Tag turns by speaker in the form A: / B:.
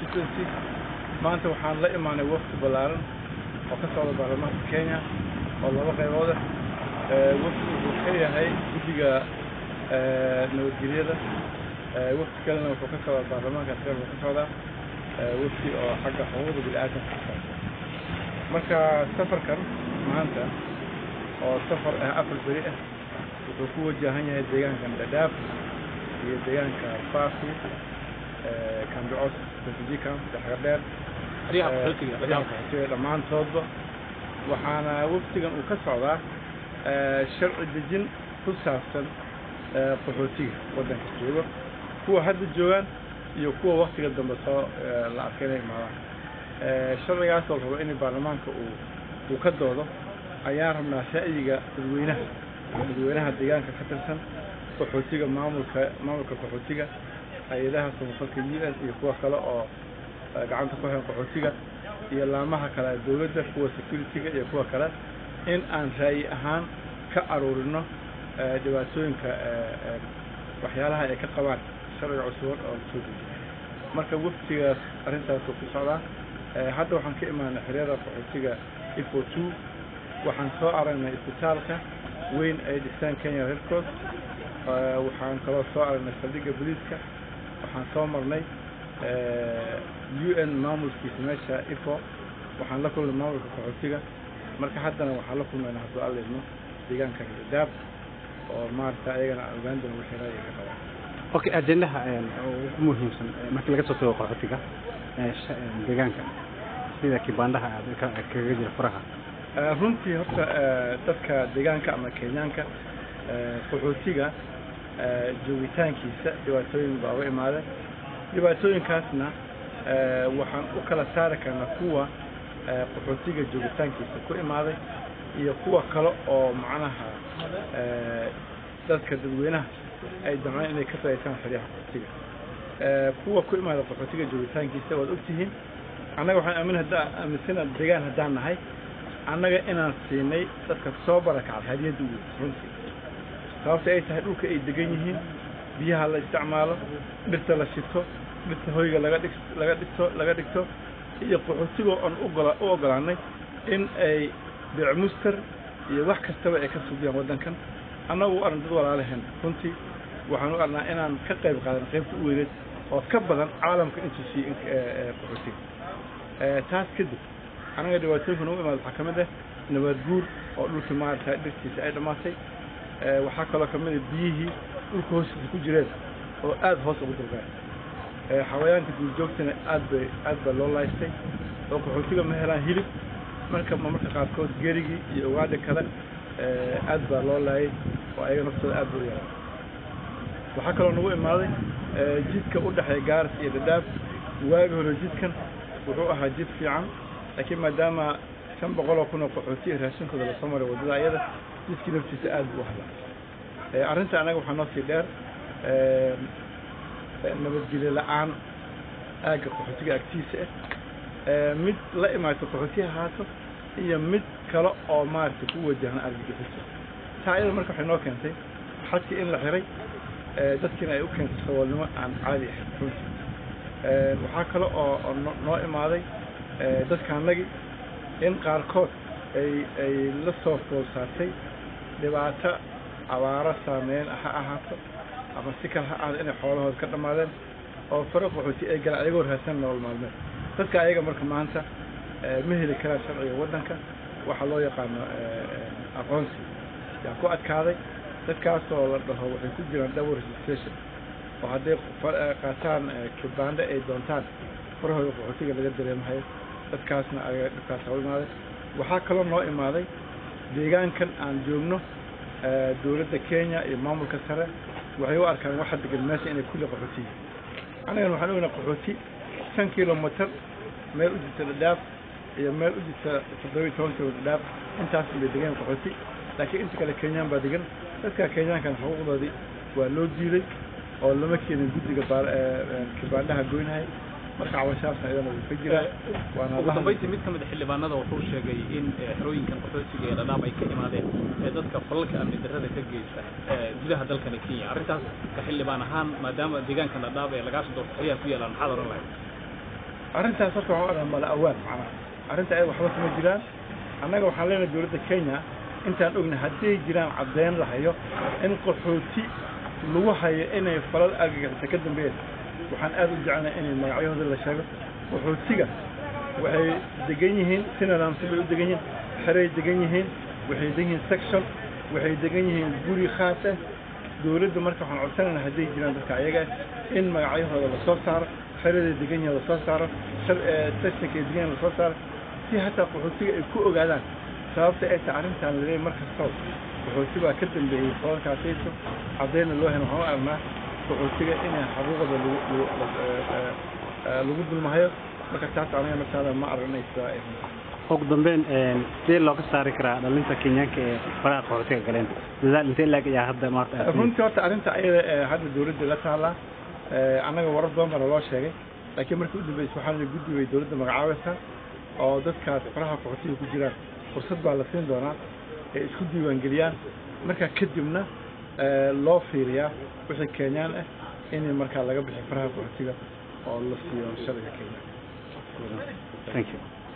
A: constituency maanta waxaan la imaanay wafdi ballaaran oo ka socda baarlamaanka kenya oo laba qaybood ah wafdi wuxuu ka yahay guddiga nabadgelyada wafdi kalena wuxuu ka socdaa baarlamaanka asgar wuxuu ka socdaa wafdi oo xagga xuquuqda bini-aadamka ka socda marka safarkan maanta oo safar ah afar beri ah wuxuu ku wajahan yahay deegaankan dhadhaaf iyo deegaanka faafi kambicos refugee camp daxgadheer qaxootiga dhammaantoodba waxaana wafdigan uu ka socdaa sharci dejin ku saabsan qaxootiga waddanka jooga kuwa hadda joogaan iyo kuwa waktiga dambe soo la arkay inay imaadaan sharcigaas oo rabo in baarlamaanka uu uu ka doodo ayaan rabnaa ra'yiga dadweynaha dadweynaha deegaanka ka tirsan qaxootiga maamulka maamulka qaxootiga hay-adaha samafalka u n iyo kuwa kale oo gacanta ku hayan qaxootiga iyo laamaha kale dowladda kuwa security-ga iyo kuwa kale in aan ra'yi ahaan ka aruurino dhibaatooyinka waxyaalaha ay ka qabaan sharciga cusuban oo lasoo dejiyo marka waftigaas arrintaasuu ku socdaa hadda waxaan ka imaanay xeryada qaxootiga ifo two waxaan soo aragnay isbitaalka weyn ay dhistaan kenya red cross waxaan kaloo soo aragnay saldhigga boliiska waxaan soo marnay u n maamulkiisa meesha ifo waxaan la kulnay maamulka qaxootiga marka haddana waxaan la kulmayna hadduu alla idmo deegaanka daab oo maarata ayagana aan ogaan doona wixii ra'yiga ka qabaan
B: okay ajendaha ugu muhiimsan markii laga soo tago qaxootiga deegaanka sida kibaandaha aad kaga jira faraha
A: runtii horta dadka deegaanka ama kenyaanka qaxootiga joogitaankiisa dhibaatooyin baa uga imaadeen dhibaatooyinkaasna waxaan u kala saari karnaa kuwa qaxootiga joogitaankiisa ku imaaday iyo kuwa kale oo macnaha dadka dadweynaha ay damceen inay ka faa'iideystaan xeryaha qaxootiga kuwa ku imaada qaxootiga joogitaankiisa waad ogtihiin annaga waxaan aamin haddaa aaminsana deegaan haddaan nahay annaga inaan siinay dadka soo barakacay hadiyadda ugu runtii sababta ay tahay dhulka ay degan yihiin biyaha la isticmaalo dhirta la shito dhirta hoyga laga dhig laga dhigto laga dhigto iyo qaxootigoo aan ugola u ogolaanay in ay beecmuster iyo wax kastaba ay ka subiyaan waddankan annagu u arn dad walaalaheen runtii waxaan u arnaa inaan ka qayb qaadan qaybta u weyneed oo ka badan caalamka intuu siiyey qaxootiga taas kadib anaga dhibaatooyinka nagu imaada waxaa ka mid ah nabaad guur oo dhulkii maarata dhirtiisa ay dhammaatay waxaa kaloo ka mid ah biyihii dhulka hoostiisa ku jireen oo aada hoos ugu durgaan xawayaanka duurjoogtana aad bay aad baa loo laystay oo qaxootiga ma helaan hilib marka marmarka qaarkood gerigii iyo ugaadhi kale aad baa loo laayay oo ayaga naftooda aad buu u yaraa waxaa kaloo nagu imaaday jidka u dhexeeya gaaris iyo dhadhaab waagi hore jidkan wuxuu ahaa jid fiican laakiin maadaama shan boqol oo kun oo qaxootiya raashinkooda lasoo maray waddada ayada jidkii naftiisa aad buu u hadlaa arrinta annaga waxaa noo sii dheer nabadgelyo la-aan aagga qaxootiga agtiisa ah mid la imaato qaxootiya ahaato iyo mid kale oo maaragtay ku wajahan argagixiso taa iyada marka waxay noo keentay xadkii in la xiray dadkiina ay u keentay saboolnimo aan caadi ahayn runtii waxaa kale oo oo noo imaaday dadkaanagi in qaarkood ay ay la soo fool saartay dhibaato abaaro saameyn ha ahaato ama si kale ha ahaato inay xoolahooda ka dhammaadeen oo faro qaxooti ay galaan ayagoo raadsan nolol maalmeed dadka ayaga marka maanta ma heli karaan sharciga waddanka waxaa loo yaqaano aqoonsi yaa ku adkaaday dadkaasoo la dhaho waxay ku jiraan double registration oo hadday qaataan kibaande ay doontaan farahooda qaxootiga laga dareemahayo dadkaasna ayaga dhibkaas hau imaaday waxaa kaloo noo imaaday deegaankan aan joogno dowladda kenya iyo maamulka sare waxay u arkaan waxa degan meesha inay kulli qaxootiyi annagan waxaan ognaa qaxooti shan kilomitr meel u jirta dhadhaaf iyo meel u jirta toddoba iyo toban kilomitr dhadhaaf intaas bay degan qaxooti laakiin inta kale kenyaan baa degan dadka kenyaankan xuquuqdoodii waa loo diiday oo lama keenin guddiga kibaandhaha goynhay marka cabashaasna iyadana wuu ka jiraa waana
C: ugu dambayntii mid ka mid a xildhibaanada wuxuu sheegay in xerooyinkan qaxootiga ee dhadhaab ay ka imaadeen ee dadka falalka amni darrada ka geysta gudaha dalkani kenya arrintaas ka xildhibaan ahaan maadaama deegaankan dhadhaab ee lagaasoo doorto xeryaha ku yaalaan maxaad oran lahayd
A: arrintaas horta waxaan u arkaa mala awaan macnaha arrinta ayada waxba kuma jiraan annaga waxaan leenahay dowladda kenya intaan ognahay hadday jiraan caddeyn la hayo in qaxooti lagu hayo inay falal argagixisa ka dambeeyeen waxaan aad u jecelnahay inay magacyahooda la sheego qaxootiga waxay degan yihiin si nidaamsan bay u degan yihiin xeray degan yihiin waxay degan yihiin section waxay degan yihiin guri khaas ah dowladda marka waxaan codsanaynaa hadday jiraan dadka ayaga ah in magacyahooda lasoo saaro xeraday degan yihiin lasoo saaro sectionka ay degan yihiin lasoo saaro si hataa qaxootiga ay ku ogaadaan sababta ay tahay arrintaan laleeyahay mar kastoo qaxooti baa ka dambeeyey falalkaasayso caddayna loo helo waxaan u aragnaa qaxootiga inay xaquuqda lagu lagu dulmahayo marka taas aniga naftaada ma aragnaysa
B: ugu dambeyn sidee looga saari karaa dhalinta kenyaanka ee faraha qaxootiga galeen dadaal intee laag ayaa hadda maarta
A: runtii horta arrinta ayada ee hadda dowladda la taallaa annaga warar badan bana loo sheegay laakiin markii u dambeysay waxaa la guddi bay dowladda magacaabaysaa oo dadkaas faraha qaxootiga ku jiraan fursad baa la siin doonaa ay isku diiwaangeliyaan markaa kadibna loo fiiriyaa wixii kenyaan ah in markaa laga bixi faraha qaxootiga oo la siiyo sharciga kenya
B: thank you